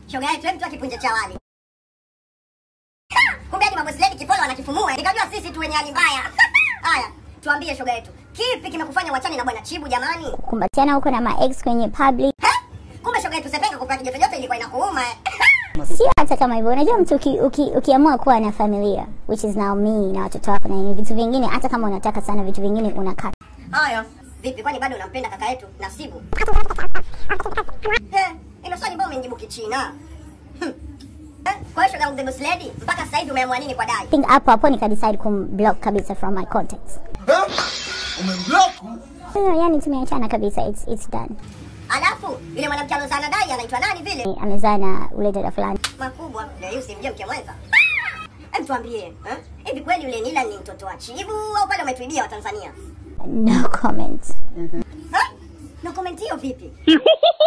Shoga yetu, hebu toa kipunje cha wali. Ha! Kumbe hadi mambo sledi kipolo wanakifumua. Nikajua sisi tu wenye hali mbaya. Haya, tuambie shoga yetu. Kipi kimekufanya wachane na bwana Chibu jamani? kumbatiana huko na maex kwenye public Ha? Kumbe shoga yetu Sepenga kupata joto joto ilikuwa inakuuma. eh. sio hata kama hivyo unajua mtu uki, uki, ukiamua kuwa na familia which is now me na watoto wako na nini vitu vingine hata kama unataka sana vitu vingine unakata Haya. Vipi kwani bado unampenda kaka yetu Nasibu? Eh, ilo swali mbona umenijibu kichina? Hmm. Eh, Kwa hiyo shoga yangu the boss lady, mpaka sasa hivi umeamua nini kwa dai? I think hapo hapo nikadecide kumblock kabisa from my contacts Umemblock? yani tumeachana kabisa it's, it's done Alafu yule mwanamke alozana dai anaitwa nani vile? amezaa na ule dada fulani Makubwa, ndio yusi mje mke mwenza. Hebu tuambie, eh? Hivi kweli yule Nila ni mtoto wa Chibu au pale umetuibia wa Tanzania? no comment Ha? Na comment hiyo vipi?